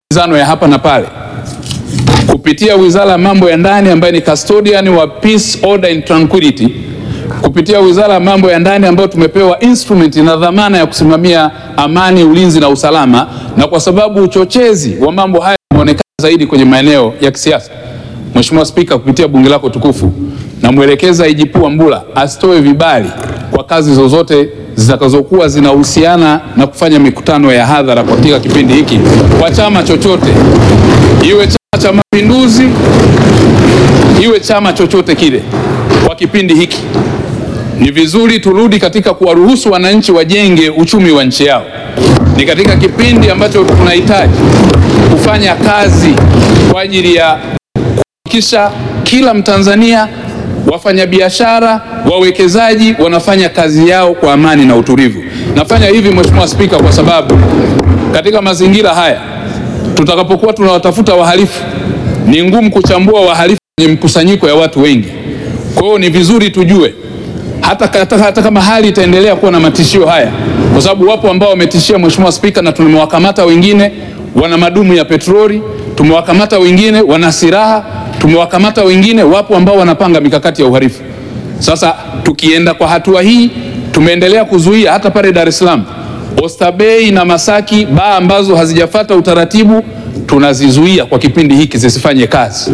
zano ya hapa na pale kupitia Wizara ya Mambo ya Ndani ambayo ni custodian wa peace, order and tranquility, kupitia Wizara ya Mambo ya Ndani ambayo tumepewa instrument na dhamana ya kusimamia amani, ulinzi na usalama, na kwa sababu uchochezi wa mambo haya umeonekana zaidi kwenye maeneo ya kisiasa, Mheshimiwa Spika, kupitia bunge lako tukufu, namwelekeza IGP Wambura asitoe vibali kwa kazi zozote zitakazokuwa zinahusiana na kufanya mikutano ya hadhara katika kipindi hiki kwa chama chochote, iwe Chama cha Mapinduzi, iwe chama chochote kile. Kwa kipindi hiki ni vizuri turudi katika kuwaruhusu wananchi wajenge uchumi wa nchi yao. Ni katika kipindi ambacho tunahitaji kufanya kazi kwa ajili ya kuhakikisha kila Mtanzania, wafanyabiashara, wawekezaji wanafanya kazi yao kwa amani na utulivu. Nafanya hivi Mheshimiwa Spika, kwa sababu katika mazingira haya tutakapokuwa tunawatafuta wahalifu, ni ngumu kuchambua wahalifu kwenye mkusanyiko ya watu wengi. Kwa hiyo ni vizuri tujue hata, hata, hata kama hali itaendelea kuwa na matishio haya, kwa sababu wapo ambao wametishia Mheshimiwa Spika, na tumewakamata wengine wana madumu ya petroli, tumewakamata wengine wana silaha, tumewakamata wengine, wapo ambao wanapanga mikakati ya uhalifu. Sasa tukienda kwa hatua hii, tumeendelea kuzuia hata pale Dar es Salaam Oysterbay na Masaki, baa ambazo hazijafata utaratibu tunazizuia kwa kipindi hiki zisifanye kazi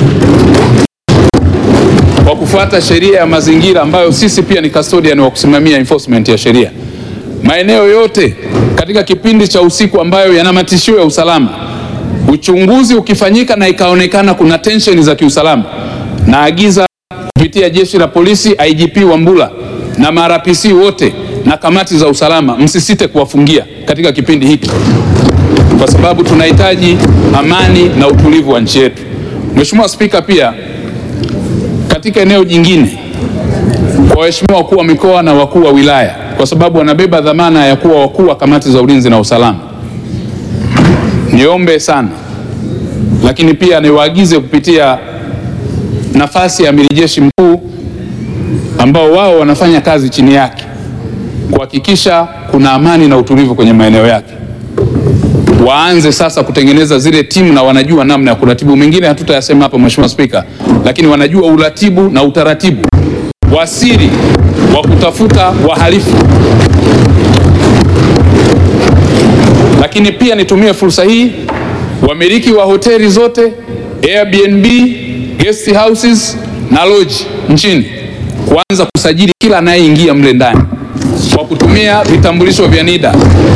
kwa kufuata sheria ya mazingira ambayo sisi pia ni custodian wa kusimamia enforcement ya sheria. Maeneo yote katika kipindi cha usiku ambayo yana matishio ya usalama, uchunguzi ukifanyika na ikaonekana kuna tension za kiusalama, naagiza kupitia jeshi la polisi, IGP Wambura na marapc wote na kamati za usalama, msisite kuwafungia katika kipindi hiki, kwa sababu tunahitaji amani na utulivu wa nchi yetu. Mheshimiwa Spika, pia katika eneo jingine, kwa waheshimiwa wakuu wa mikoa na wakuu wa wilaya, kwa sababu wanabeba dhamana ya kuwa wakuu wa kamati za ulinzi na usalama, niombe sana, lakini pia niwaagize kupitia nafasi ya amiri jeshi mkuu ambao wao wanafanya kazi chini yake kuhakikisha kuna amani na utulivu kwenye maeneo yake. Waanze sasa kutengeneza zile timu na wanajua namna ya kuratibu. Mengine hatutayasema hapa Mheshimiwa Spika, lakini wanajua uratibu na utaratibu wa siri wa kutafuta wahalifu. Lakini pia nitumie fursa hii, wamiliki wa hoteli zote, Airbnb, guest houses na lodge nchini kuanza kusajili kila anayeingia mle ndani kwa kutumia vitambulisho vya NIDA.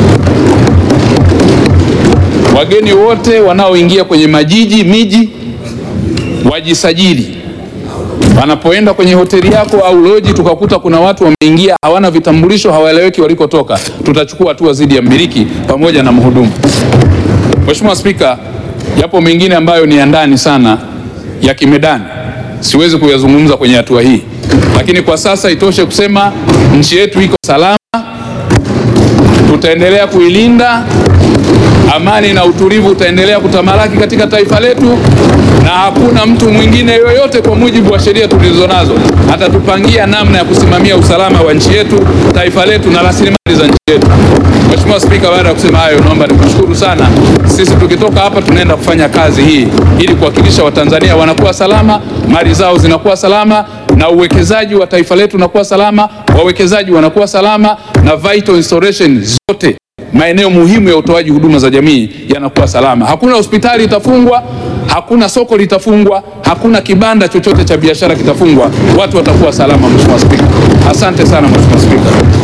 Wageni wote wanaoingia kwenye majiji miji wajisajili. Wanapoenda kwenye hoteli yako au loji, tukakuta kuna watu wameingia hawana vitambulisho, hawaeleweki walikotoka, tutachukua hatua dhidi ya mmiliki pamoja na mhudumu. Mheshimiwa Spika, yapo mengine ambayo ni ya ndani sana ya kimedani, siwezi kuyazungumza kwenye hatua hii, lakini kwa sasa itoshe kusema nchi yetu iko salama, tutaendelea kuilinda amani na utulivu utaendelea kutamalaki katika taifa letu, na hakuna mtu mwingine yoyote kwa mujibu wa sheria tulizonazo atatupangia namna ya kusimamia usalama wa nchi yetu, taifa letu na rasilimali za nchi yetu. Mheshimiwa Spika, baada ya kusema hayo, naomba nikushukuru sana. Sisi tukitoka hapa tunaenda kufanya kazi hii ili kuhakikisha Watanzania wanakuwa salama, mali zao zinakuwa salama na uwekezaji wa taifa letu unakuwa salama, wawekezaji wanakuwa salama na vital installation zote maeneo muhimu ya utoaji huduma za jamii yanakuwa salama. Hakuna hospitali itafungwa, hakuna soko litafungwa, hakuna kibanda chochote cha biashara kitafungwa. Watu watakuwa salama. Mheshimiwa Spika, asante sana Mheshimiwa Spika.